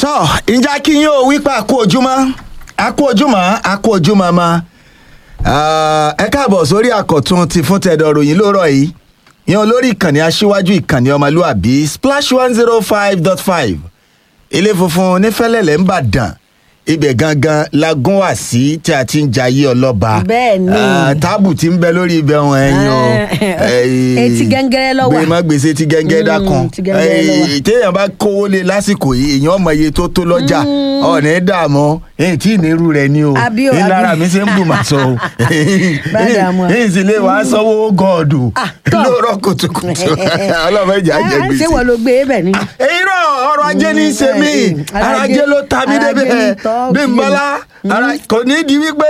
tọ́ ìjà kí yín ó wípé àkó ojúmọ́ àkó ojúmọ́ àkó ojúmọ́ ma ẹ káàbọ̀ sórí àkọ̀tun ti fún tẹ̀dọ̀ ròyìn lóòrọ̀ yìí yan olórí ìkànnì aṣíwájú ìkànnì ọmọlúàbí splash one zero five dot five ilé funfun nífẹ̀lẹ́lẹ̀ ń bàdàn ibẹ̀ gangan la gún wá sí tí a ti ń jayé ọlọ́ba Bẹ́ẹ̀ ni. Ah, táàbù tí ń bẹ lórí ibẹ̀ wọn ẹ̀yin o Ah, Eh, etí gẹ́ngẹ́rẹ́ ló wà. gbé má gbèsè tí gẹ́ngẹ́ Mm, dákan tí gẹ́ngẹ́rẹ́ ló wà. Eh, téèyàn bá kówó lé lásìkò yìí èèyàn mọ iye tó tó lọ́jà ọ̀nà dààmú èyí tí ìnírú rẹ̀ ni o Àbí o, ní lára àbí. mi ṣe ń bù mà sọ o Bá dààmú. èyí sì lè wàá sanwó gọ́ọ̀dù Ah, tọ́. lóòrọ̀ kùtùkùtù ọlọ́mọ ìjà jẹ Ah, ṣé gbèsè wọn ló gbé e bẹ̀ ni. èyí náà ọrọ̀ ajé ní í ṣe mí Eh, ara ajé ló ta mí ara ajé débẹ̀ ní tọ́ bí n kí bọ́lá ara kò ní di wípé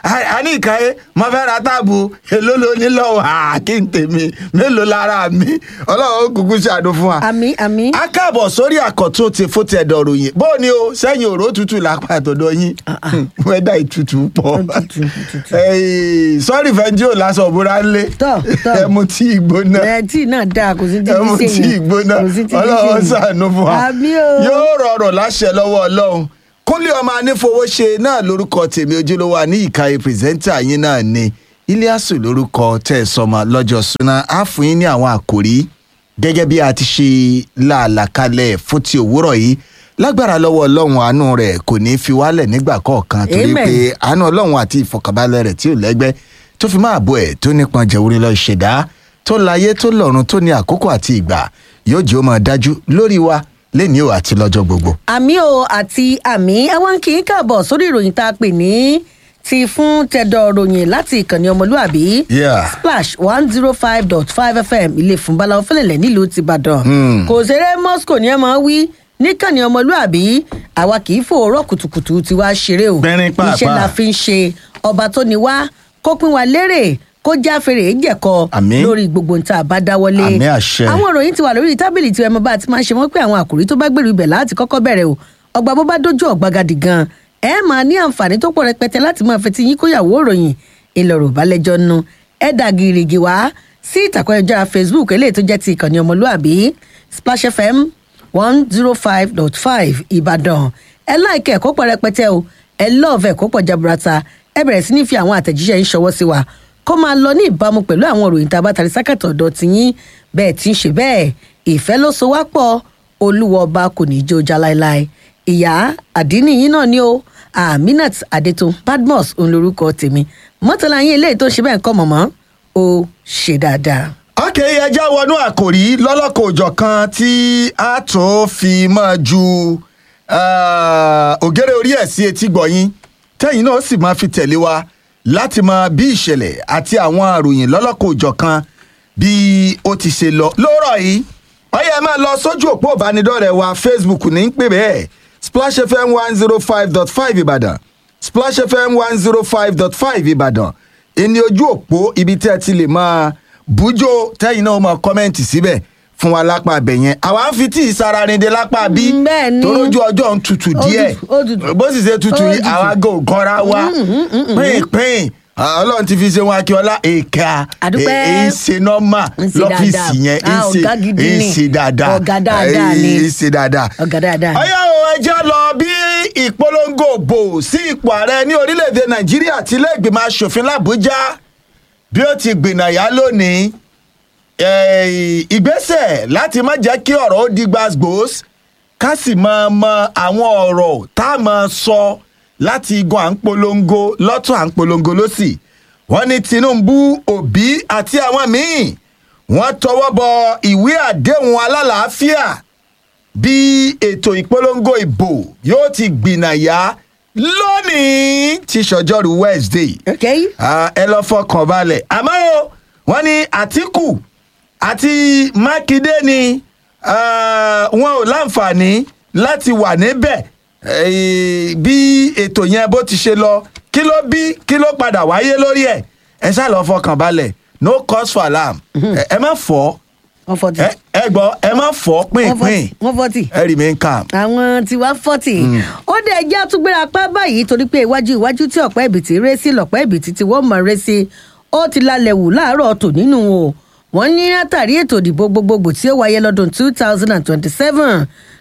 a ní ìkàyé mo fẹ́ ra táàbù èló ló ní lọ́wọ́ à, kí n tèmi mélòó lára mi ọlọ́run ó kúkú ṣàdó fún wa. àmì àmì. a káàbọ̀ sórí àkọ́tún ti fún tẹ̀dọ̀ ròyìn bó ni o sẹ́yìn òró tútù lápá àtọ̀dọ̀ yín wẹ́dà ìtutù pọ̀ Òtútù, òtútù. Eh, sọ́ọ̀rì fẹ́ńjì ò lásán òbúra ńlẹ̀ Tọ́, tọ́. ẹmu tí ìgbóná ẹ tí náà dáa kò sí ti ẹmu fi ṣe tí yẹn. ìgbóná Kò sí ti fi ṣe ọlọ́run yẹn. ṣàánú fún wa àmì o. yóò rọrùn láṣẹ lọ́wọ́ ọlọ́run kúnlé ọmọ anífowóṣe náà lórúkọ tèmi ojúlówó àní ìkàyè pírẹsẹ́ńtà yín náà ni iliasu lórúkọ tẹ̀ sọmọ lọ́jọ́ súná á fún yín ní àwọn àkòrí gẹ́gẹ́ bí a ti ṣe làálàkalẹ̀ fún ti òwúrọ̀ yìí lágbára lọ́wọ́ ọlọ́run àánú rẹ̀ kò ní í fi wálẹ̀ nígbà kọ̀ọ̀kan torí Amen. pé àánú ọlọ́run àti ìfọkànbalẹ̀ rẹ̀ tí ò lẹ́gbẹ́ tó fi máa bọ̀ ẹ̀ tó nípọn jẹ̀wúrí lọ ṣẹ̀dá tó láyé tó lọ́run tó ní àkókò àti ìgbà yóò jẹ́ ó máa dájú lórí wa lẹ́ni ò àti lọ́jọ́ gbogbo. àmì o àti àmì àwọn kì í kàbọ̀ sórí ìròyìn tá a pè ní ti fún tẹ̀dọ̀ ròyìn láti ìkànnì ọmọlúàbí Yeah. splash one zero five dot five fm ilé fún balawo fẹlẹ̀lẹ̀ nílùú tìbàdàn kò ṣeré moscow ni ẹ máa wí níkànnì ọmọlúàbí àwa kì í fòórọ̀ kùtùkùtù tí wàá ṣeré o Gbẹ̀rín pàápàá. iṣẹ́ la fi ń ṣe ọba tó ní wá kó pín wa lérè kó jáfèrè jẹ̀kọ Àmín. lórí gbogbo nta bá dáwọ́lé Àmín àṣẹ. àwọn ìròyìn ti wà lórí tábìlì tí ẹmọ bá ti máa ń ṣe wọn pé àwọn àkòrí tó bá gbèrú ibẹ̀ láti kọ́kọ́ bẹ̀rẹ̀ o ọgbà bó bá dójú ọ̀gbagadì gan ẹ máa ní àǹfààní tó pọ̀ rẹpẹtẹ láti máa fetí yín kóyàwó ìròyìn ìlọ̀rọ̀ balẹ̀jọ́ nu ẹ dà gìrìgì wá sí ìtàkùn ẹjọ́ facebook eléyìí tó jẹ́ ti ìkànnì ọmọlúàbí splash fm one zero five dot five ìbàdàn ẹ láìkẹ́ ẹ̀kọ́ pọ̀ rẹpẹtẹ o ẹ lọ́ọ̀fẹ́ ẹ̀kọ́ pọ̀ jaburata ẹ bẹ̀rẹ̀ sí ní fi àwọn àtẹ̀jíṣẹ́ yín ṣọwọ́ sí wa kó máa lọ ní ìbámu pẹ̀lú àwọn òròyìn tá a bá tari sákàtọ̀ ọ̀dọ̀ tiyín bẹ́ẹ̀ tí ń ṣe bẹ́ẹ̀ ìfẹ́ ló so wá pọ̀ olúwa ọba kò ní í jó já láéláé ìyá àdínní yín náà ni ó aminat adetun badmus òun lorúkọ tèmi mọ́tàlá yín eléyìí tó ṣe bẹ́ẹ̀ kọ́ mọ̀mọ́ ó ṣe dáadáa. ok ẹja wọnú àkòrí lọ́lọ́kọ̀ òjọ̀ kan tí a tún fi máa ju ah, ògèrè orí ẹ̀ sí etí gbọ̀yìn tẹ́yìn náà sì máa fi tẹ̀lé wa láti mọ bí ìṣẹ̀lẹ̀ àti àwọn àròyìn lọ́lọ́kọ̀ òjọ̀ kan bí ó ti ṣe lọ lóòrọ̀ yìí ọyẹ ẹ máa lọ sójú òpó ìbánidọ́rẹ̀ẹ́ wa facebook ní ń pè bẹ́ẹ̀ splash fm one zero five dot five ìbàdàn splash fm one zero five dot five ìbàdàn ìní ojú òpó ibi tẹ́ ẹ ti lè máa bújó tẹ́yìn náà máa kọ́mẹ́ǹtì síbẹ̀ fún wa lápá abẹ yẹn àwa ń fi tí ìsara rinde lápá bí Mm, bẹ́ẹ̀ ni. tó lójú ọjọ́ ń tutù Ó díẹ̀ tutù, ó tutù. bó sì ṣe tutù Ó yìí tutù. àwa gò gọ́ra wa pínpín ọlọ́run ti fi ṣe wọn akíọ́lá èka Àdúpẹ́. èyí ṣe nọ́mà Ń ṣe lọ́fíìsì dáadáa. yẹn Ah, ọ̀gá gidi èyí ni. ṣe dáadáa Ọ̀gá dáadáa ni. èyí ṣe dáadáa ọ̀gá dáadáa. ọyá o ẹjẹ́ lọ bí ìpolongo bò sí ipò ààrẹ ní orílẹ̀-èdè nàìjíríà tí ilé ìgbìmọ̀ asòfin làbújá bí ó ti gbìnàyà lónìí eh, ìgbésẹ̀ láti má jẹ́ kí ọ̀rọ̀ ó di gbàgbós ká sì máa mọ àwọn ọ̀rọ̀ tá a máa sọ láti igun à ń polongo lọ́tún à ń polongo lọ́sì wọ́n ní tinubu òbí àti àwọn míì wọ́n tọwọ́ bọ ìwé àdéhùn alálàáfíà bí ètò ìpolongo ìbò yóò ti gbìnàyà lónìí tí sọjọ́rú wednesday okay. Ah, ẹ lọ fọkàn balẹ̀ àmọ́ o wọ́n ní àtìkù àti mákindé ni ah, wọn ò láǹfààní láti wà níbẹ̀ Eh, bí ètò yẹn bó ti ṣe lọ kí ló bí kí ló padà wáyé lórí ẹ̀ ẹ ṣáà lọ fọkàn balẹ̀ no cause for alarm ẹ ẹ má fọ́ one forty. ẹ ẹ gbọ́ ẹ má fọ́ pínpín one forty. ẹ remain calm. àwọn tiwa forty. ó dé ẹjẹ́ àtúgbéra pa báyìí torí pé iwájú iwájú tí ọ̀pẹ́ ìbìtì ré sí lọ̀pẹ́ ìbìtì tí wọ́n mọ̀ ré sí ó ti lálẹ́ wù láàárọ̀ tò nínú o wọ́n ní látàrí ètò ìdìbò gbogbogbò tí ó wáyé lọ́dún two thousand and twenty-seven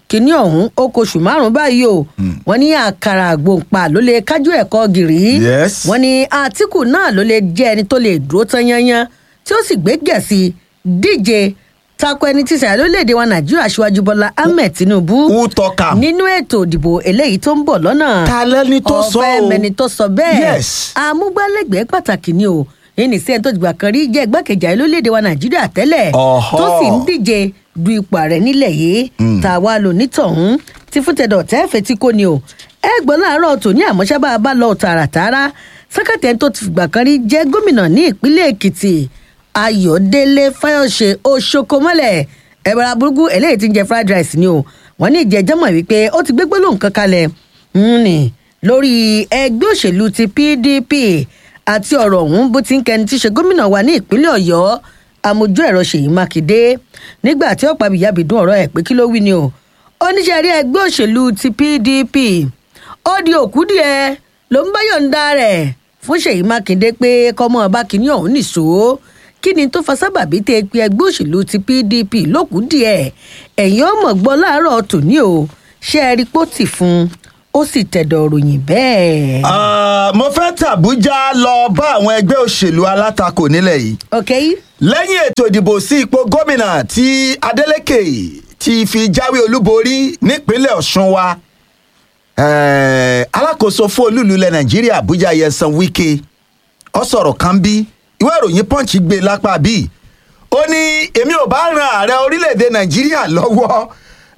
kínní ọ̀hún ó kóṣù márùn-ún báyìí o wọ́n ní àkàrà àgbòǹpa ló lè kájú ẹ̀kọ́ gìrì Yes. wọ́n ní àtìkù náà ló lè jẹ́ ẹni tó lè dúró tán yányán tí ó sì gbé gẹ̀ẹ́sì díje tako ẹni tí sàyà lórílẹ̀‐èdè wa nàìjíríà aṣíwájú bọ́lá ahmed tinubu who talk am. nínú ètò ìdìbò eléyìí tó ń bọ̀ lọ́nà ta lẹni tó sọ ọ̀fẹ́ o. mẹni tó sọ bẹ́ẹ̀ Yes. amúgbálẹ́gbẹ̀ẹ́ pàtàkì ni o ẹni sí ẹni tó dìgbà kan rí jẹ́ igbákejì ààrẹ lórílẹ̀‐èdè wa nàìjíríà tẹ́lẹ̀ Ọ̀họ́. tó sì ń díje du ipò ààrẹ nílẹ̀ yìí tá a wá lò nítọ̀hún tí fúntẹ̀dọ̀ tẹ́ fetí kò ní o ẹ gbọ́ láàárọ̀ tòní àmọ́ṣábà bá lọ tààràtààrà sẹ́kẹ̀tẹ̀ tó ti fìgbà kan rí jẹ́ gómìnà ní ìpínlẹ̀ èkìtì ayọ̀délé fáyọ̀ṣe oṣokomọ́lẹ̀ ẹ̀bẹ̀rẹ̀ aburúkú eléyìí ti ń jẹ fried rice ni o wọ́n ní ìjẹ́jọ́ mọ̀ wípé ó ti gbégbé lóhùn kan kalẹ̀ ń nì lórí ẹgbẹ́ òṣèlú ti pdp àti ọ̀rọ̀ ọ̀hún bó ti ń kẹni tí í ṣe gómìnà wa ní ìpínlẹ̀ ọ̀yọ́ amójú ẹ̀rọ ṣèyí mákindé nígbà tí ọ̀pá bìyàbìdún ọ̀rọ̀ ẹ̀ pé kí ló wí ni o oníṣẹ́ rí ẹgbẹ́ òṣèlú ti pdp ó di òkú díẹ̀ ló ń bá yọ̀ǹda rẹ̀ fún ṣèyí mákindé pé kọ́mọ ọba kìíní ọ̀hún nìṣó kí ni tó fa sábàbí tẹ pé ẹgbẹ́ òṣèlú ti pdp lókùú díẹ̀ ẹ̀yin ọmọ gbọ́ láàárọ̀ tòní o ṣé ẹ rí pọ́tì fún un ó sì tẹ̀dọ̀ ròyìn bẹ́ẹ̀. Ah, mo fẹ́ tàbújá lọ bá àwọn ẹgbẹ́ òṣèlú alátakò nílẹ̀ yìí ok lẹ́yìn ètò ìdìbò sí ipò gómìnà tí adeleke ti fi jáwé olúborí nípínlẹ̀ ọ̀ṣun wa eh, alákòóso fún olúùlú ilẹ̀ nàìjíríà àbújá yẹsan wike ọ sọ̀rọ̀ kan bí ìwé ìròyìn punch gbé lápá bíi ó ní èmi ò bá ran ààrẹ orílẹ̀-èdè nàìjíríà lọ́wọ́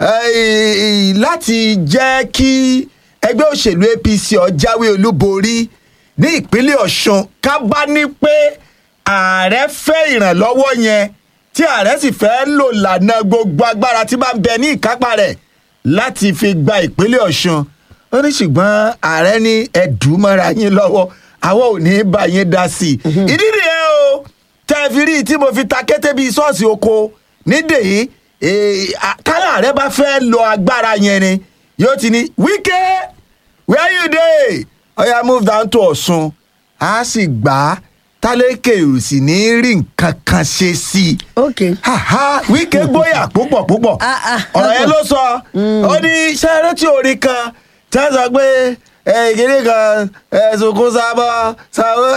eh, láti jẹ́ kí ẹgbẹ́ òṣèlú apc ó jáwé olúborí ní ìpínlẹ̀ ọ̀ṣun ká bá ní pé ààrẹ fẹ́ ìrànlọ́wọ́ yẹn tí ààrẹ sì fẹ́ lò lànà gbogbo agbára tí bá ń bẹ ní ìkápá rẹ̀ láti fi gba ìpínlẹ̀ ọ̀ṣun ó ní ṣùgbọ́n ààrẹ ní ẹ̀dùnmọ́ra yín lọ́wọ́ àwọn ò ní bá yín dá sí i ìdí nìyẹn o tẹ́ ẹ fi rí i tí mo fi ta kété bíi ṣọ́ọ̀ṣì oko nídèyí kálá ààrẹ bá fẹ́ lo agbára yẹn ni yóò ti ní wíkẹ́ where you dey oya move down to ọ̀ṣun a sì gbà á tálékè ò sì ní rí nǹkan kan ṣe sí i. ok Haha, wíkẹ́ gbóyà púpọ̀ púpọ̀ Ah, ah, ọ̀rọ̀ yẹn ló sọ ó ní sẹ́rẹ́ tí orin kan tí wọ́n sọ pé ìkíní kan ẹ̀sùnkún sábọ̀ sábọ̀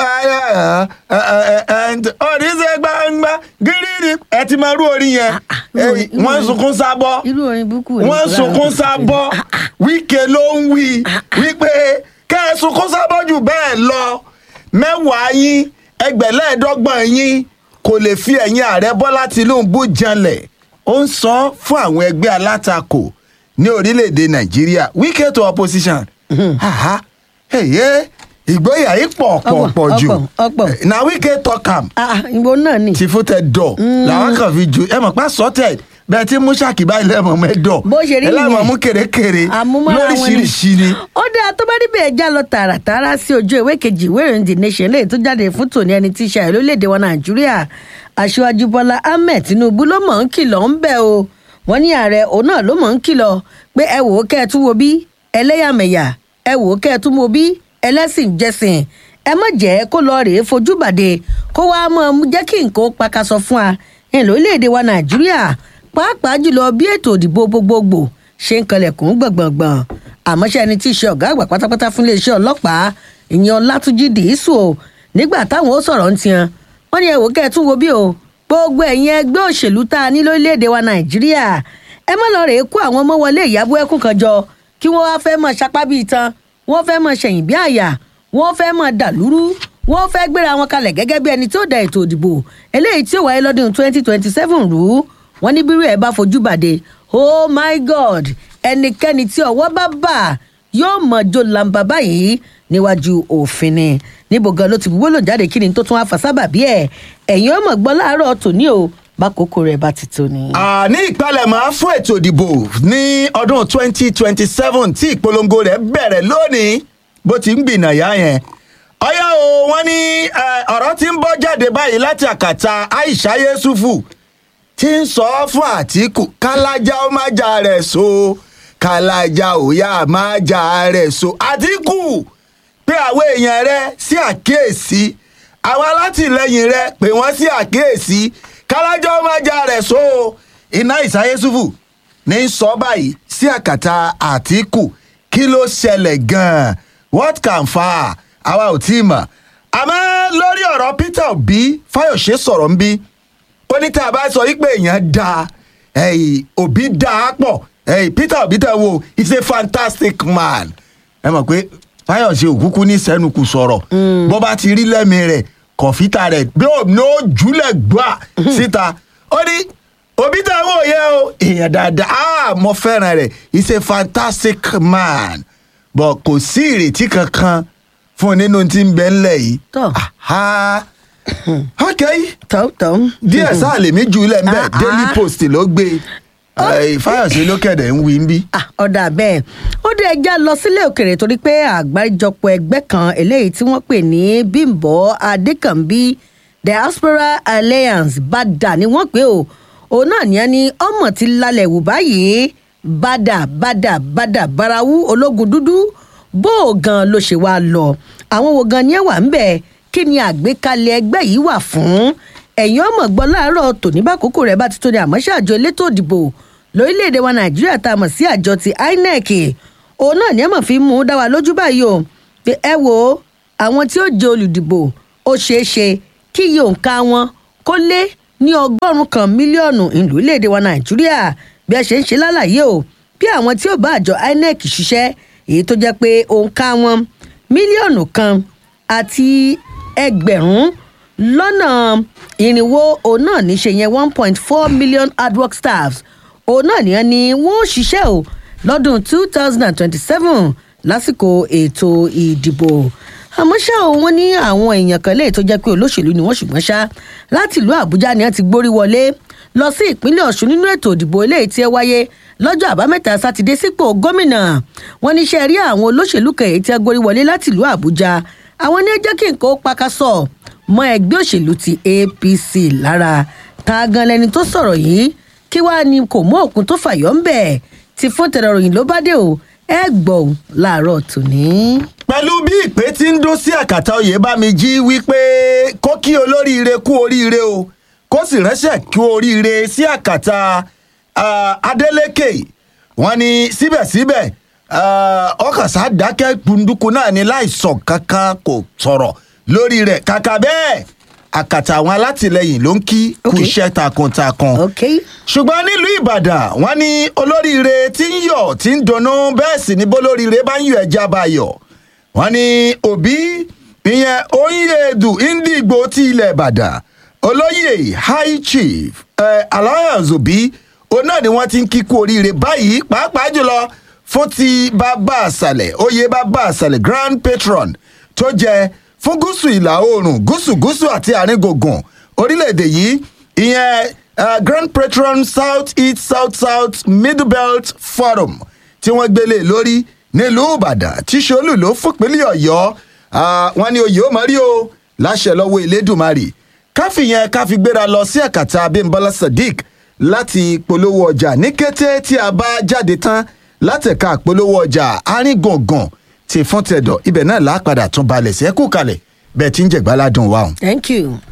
ayọ̀ oníṣẹ́ gbangba gírírí ẹ ti máa rú orin yẹn irú orin- irú wọ́n ń orin- sunkún sábọ̀ irú orin burúkú wo ni wọ́n kò sunkún lára? sábọ̀ wíkẹ́ ló ń wí wípé kẹ́ ẹ sunkún sábọ̀ jù bẹ́ẹ̀ lọ mẹ́wàá yín ẹgbẹ̀lẹ́ẹ̀dọ́gbọ̀n yín kò lè fi ẹ̀yìn ààrẹ bọ́lá tìǹbù janlẹ̀ ó ń sọ fún àwọn ẹgbẹ́ alátakò ní orílẹ̀-èdè nàìjíríà wíkẹ́ to opposition Aha, ẹ̀yẹ́ ìgboyà yìí pọ̀ pọ̀ Ọ̀pọ̀, pọ̀ jù ọ̀pọ̀, ọ̀pọ̀. na wíkẹ́ talk am Ah, ìbò náà ni. ti fún tẹ dọ̀ làwọn kan fi ju ẹ mọ̀ pa sọ́tẹ̀ bẹ́ẹ̀ tí mú ṣàkíbá ilé ẹ̀mọ̀ mẹ́dọ̀ bó ṣe rí ẹ láwọn nìyẹn. mú kèrèkèrè àmúmọ́ra wọn lóríṣiríṣi ni. ó dáa tó bá níbẹ̀ ẹja lọ tààràtàrà sí ojú ìwé kejì ìwé ìròyìn the nation lẹ́yìn tó jáde fún tòní ẹni tí í ṣe ààrẹ lórílẹ̀‐èdè wa nàìjíríà aṣíwájú bọ́lá ahmed tinubu ló mọ̀ ń kìlọ̀ ń bẹ̀ o wọ́n ní ààrẹ òun náà ló mọ̀ ń kìlọ̀ pé ẹ wò ó kẹ́ ẹ tún wo bí ẹlẹ́yàmẹ̀yà ẹ wò ó kẹ́ ẹ tún wo bí ẹlẹ́sìn jẹ́sìn ẹ má jẹ́ kó lọ rèé fojú bàdé kó wàá mọ̀ jẹ́ kí nǹkan ó pakasọ fún wa ní lórílẹ̀‐èdè wa nàìjíríà pàápàá jùlọ bí ètò òdìbò gbogbogbò ṣe ń kanlẹ̀kùn gbọ̀ngbọ̀ngbọ̀n àmọ́ ṣe ẹni tí í ṣe ọ̀gá àgbà pátápátá fún iléeṣẹ́ ọlọ́pàá ìyẹn ọlátúnjì dìísù o nígbà táwọn ó sọ̀rọ̀ ń tiẹn wọ́n ní ẹ̀wò kẹ́ ẹ̀ tún wo bí o gbogbo ẹ̀yin ẹgbẹ́ òṣèlú tá a ní lórílẹ̀‐èdè wa nàìjíríà ẹ má lọ rèé kó àwọn ọmọ wọlé ìyàbọ̀ ẹkùn kan jọ kí wọ́n wá fẹ́ mọ̀ sapá bíi tan wọ́n fẹ́ mọ̀ ṣẹ̀yìn bí àyà wọ́n fẹ́ mọ̀ dàlúrú wọ́n fẹ́ gbéra wọn kalẹ̀ gẹ́gẹ́ bí ẹni tí ó da ètò òdìbò eléyìí tí ó wáyé lọ́dún twenty twenty seven rú wọ́n ní bírú ẹ̀ bá fojú bàdé oh my god ẹnikẹ́ni tí ọwọ́ bá bà yóò mọ̀ jó lamba báyìí níwájú òfin ni níbo gan ló ti buwọ́ lò jáde kí ni tó tún wá fà sábà bí ẹ̀ ẹ̀yin ọmọ gbọ́ láàárọ̀ tòní o bákòókò rẹ̀ bá ti tó ni. ní ìpalẹ̀mọ́ fún ètò ìdìbò ní ọdún 2027 tí ìpolongo rẹ̀ bẹ̀rẹ̀ lónìí bó ti ń gbìnàyà yẹn. ọyá o wọn ní eh, ọ̀rọ̀ tí ń bọ́ jáde báyìí láti àkàtà aisha yesufu tí ń sọ fún àtìkù kálájà ó má jà rẹ̀ so kálájà ó yá má jà rẹ̀ so àtìkù pé àwọn èèyàn rẹ sí àkíyèsí àwọn alátìlẹyìn rẹ pé wọ́n sí àkíyèsí kálájà ó má jà rẹ̀ so iná ìsáyésùfù ní sọ báyìí sí sí àkàtà àtìkù kí ló ṣẹlẹ̀ gan-an what can fa àwa ò tí ì mọ̀ àmọ́ lórí ọ̀rọ̀ peter obi fayose sọ̀rọ̀ ń bí ó ní tá a bá sọ wípé èèyàn da ẹ̀yìn òbí da á pọ̀ ẹ̀yìn peter obi tẹ̀ wo he's a fantastic man ẹ mọ̀ pé fayose òkúkú ní sẹ́nukù sọ̀rọ̀ bó bá ti rí lẹ́mìí rẹ̀ kọ̀fítà rẹ̀ bí ó ní ó jùlẹ̀ gbà síta ó ní òbí tẹ̀ wò yẹ o èèyàn dáadáa ah mo fẹ́ràn rẹ̀ he's a fantastic man but kò sí ìrètí kankan fún un nínú tí ń bẹ ńlẹ̀ yìí. Tọ́. Aha. ok tọ́tọ́. díẹ̀ sáà lèmi jù ú lẹ̀ ń bẹ̀ Ah, ah. daily post ló gbé Eh, fáyọ̀sé ló kẹ̀dẹ̀ ń wí ń bí. Ah, ọ̀dà bẹ́ẹ̀ ó dé ẹja lọ sílé òkèrè torí pé àgbáríjọpọ̀ ẹgbẹ́ kan eléyìí tí wọ́n pè ní bímbọ́ adékànbí diaspora alliance bada ni wọ́n pè ó òun náà ní ẹni ọmọ ti lálẹ́ wù báyìí bada bada bada barawu ológun dúdú bó o gan ló ṣe wá lọ àwọn wo gan ni ẹ wà ń bẹ̀ kí ni àgbékalẹ̀ ẹgbẹ́ yìí wà fún ẹ̀yin ọmọ gbọ́ láàárọ̀ tòní bá kókó rẹ̀ bá ti tó ní àmọ́ ṣáàjọ elétò ìdìbò lórílẹ̀‐èdè wa nàìjíríà tá a mọ̀ sí àjọ ti inec òun náà ni ẹ mọ̀ fi mú un dá wa lójú báyìí o pé ẹ wo àwọn tí ó jẹ olùdìbò ó ṣeé ṣe kí iye òǹkà wọn kó lé ní ọgọ́rùn-ún kan mílíọ̀nù ìlú léde wa nàìjíríà bí ẹ ṣe ń ṣe lálàyé o bí àwọn tí ó bá àjọ inec ṣiṣẹ́ èyí tó jẹ́ pé òǹkà wọn mílíọ̀nù kan àti ẹgbẹ̀rún lọ́nà irinwó òun náà ní ṣe yẹn one point four million hardwork staffs òun náà nìyẹn ni wọ́n ó ṣiṣẹ́ o lọ́dún two thousand and twenty-seven lásìkò ètò ìdìbò àmọ́ ṣá o wọ́n ní àwọn èèyàn kan léè tó jẹ́ pé olóṣèlú ni wọ́n ṣùgbọ́n ṣá láti ìlú àbújá ni wọ́n ti gbórí wọlé lọ sí ìpínlẹ̀ ọ̀ṣun nínú ètò ìdìbò eléyìí tí ẹ wáyé lọ́jọ́ àbámẹ́ta sátidé sípò gómìnà wọ́n ní ṣe rí àwọn olóṣèlú kan èyí tí ẹ gbórí wọlé láti ìlú àbújá àwọn ní ẹ jẹ́ kí nǹkan ó pakasọ̀ mọ́ ẹgbẹ́ òṣèlú ti apc lára ta gan lẹni tó sọ̀rọ̀ yìí kí wàá ní kò mú òkun tó fàyọ́ ń bẹ̀ tí fún tẹ̀rọ̀ròyìn ló bá dé o ẹ gbọ́ ò láàárọ̀ tòní. pẹ̀lú bí ìpè tí ń dún sí àkàtà oyè bá mi jí wípé kó kí olóríire kú oríire o kó sì ránṣẹ́ kú oríire sí àkàtà ah, adeleke wọ́n ní síbẹ̀síbẹ̀ ah, ọkàn sá dákẹ́ gbunduku náà ní láìsàn kankan kò sọ̀rọ̀ lórí rẹ̀ kàkà bẹ́ẹ̀ àkàtà àwọn alátìlẹyìn ló ń kí kú Okay. iṣẹ́ takuntakun ok ṣùgbọ́n nílùú ìbàdàn wọ́n ní olóríire tí ń yọ̀ tí ń dunnú bẹ́ẹ̀ sì ni bólóríire bá ń yọ ẹja bá yọ̀ wọ́n ní òbí ìyẹn oyinyedu indigbo ti ilẹ̀ ìbàdàn olóyè high chief eh, alliance òbí òun náà ni wọ́n ti ń kíkú oríire báyìí pàápàá jùlọ fún ti bàbá àṣàlẹ̀ oyè bàbá àṣàlẹ̀ grand patron tó jẹ fún gúúsù ìlà oòrùn gúúsù gúúsù àti àárín gbùngbùn orílẹ̀-èdè yìí ìyẹn uh, grand patron south east south south middle belt forum tí wọ́n gbélé lórí nílùú ìbàdàn tí sọ́lù ló fòpínlẹ̀ ọ̀yọ́ ah, wọn ni oyè ó mọ̀ rí o láṣẹ lọ́wọ́ elédùnmarè káfí yẹn káfí gbéra lọ sí àkàtà abimbola sadiq láti polówó ọjà ní kété tí a bá jáde tán látẹ̀ka polówó ọjà aríngbọ̀ngàn ti fún tẹ̀dọ̀ ibẹ̀ náà lápadà tún balẹ̀ sí ẹ̀kú kalẹ̀ bẹ́ẹ̀ tí ń jẹ̀gbáládùn wa. thank you.